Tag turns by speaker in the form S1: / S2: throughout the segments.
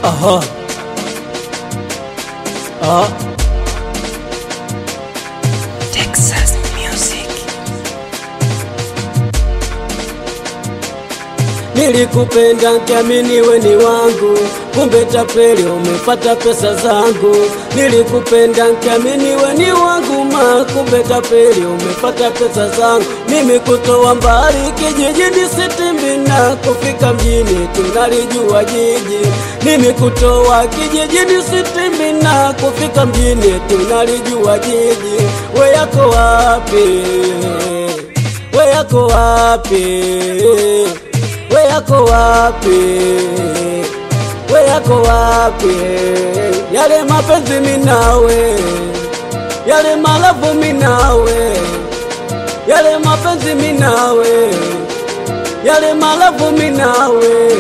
S1: Aha. Ah.
S2: Texas Music.
S1: Nilikupenda nkiamini we ni wangu, kumbe tapeli umefata pesa zangu. Nilikupenda nkiamini we ni wangu ma, kumbe tapeli umefata pesa zangu. Mimi kutoa mbali kijijini Sitimbina, kufika mjini tunalijua jiji. Mimi kutoa kijijini Sitimbina, kufika mjini tunalijua jiji. We yako wapi? We yako wapi? we yako wapi? We yako wapi? Yale mapenzi minawe, yale malavu minawe, yale mapenzi minawe, yale malavu minawe.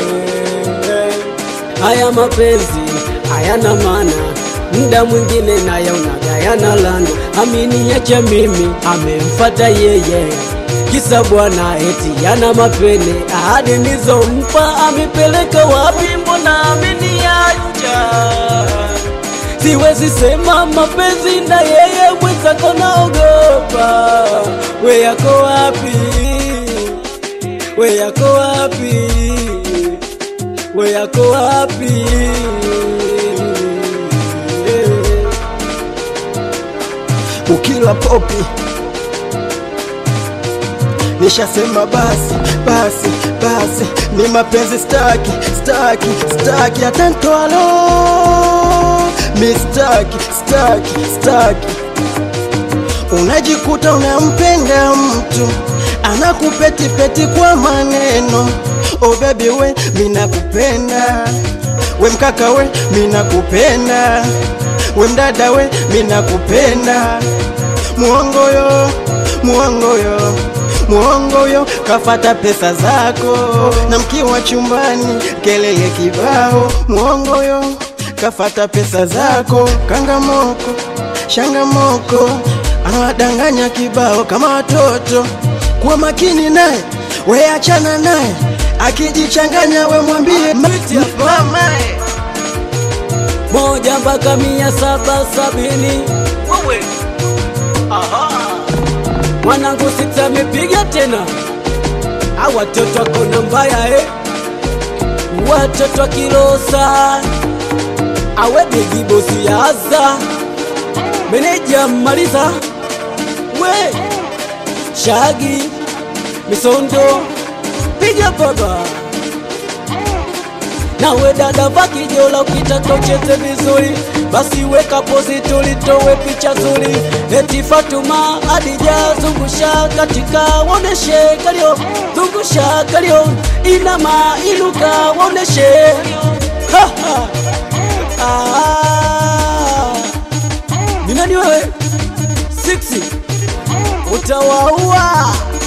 S1: Haya mapenzi hayana maana, muda mwingine nayo unagayana lana. Amini yacha mimi, amemfata yeye kisa bwana eti yana mapene, ahadi nizompa amepeleka wapi? Mbona ameniacha? Siwezi sema mapenzi na yeye mwenzako, naogopa. We yako wapi? We yako wapi? We yako wapi?
S3: ukila popi nishasema basi basi basi ni mapenzi staki staki staki atantwalo mi staki staki staki unajikuta unampenda mtu anakupetipeti kwa maneno oh baby we minakupenda we mkaka we minakupenda we mdada we minakupenda muongoyo muongoyo muongoyo kafata pesa zako na mkiwa chumbani kelele kibao muongoyo kafata pesa zako kangamoko shangamoko anawadanganya kibao kama watoto kuwa makini naye we achana naye akijichanganya we mwambie mamae
S1: moja mpaka mia saba sabini
S2: Wewe. Aha.
S1: mwanangu sita amepiga tena, a watoto akona mbaya eh. watoto akilosa awe bigi bosi ya aza meneja maliza we shagi misondo piga baba nawe dada vakijola ukitaka ucheze vizuri basi weka pozi tulitowe picha zuri eti Fatuma Adija zungusha katika woneshe kalio zungusha kalio inama inuka woneshe Ha, ha. Ah. ni nani wewe siksi utawaua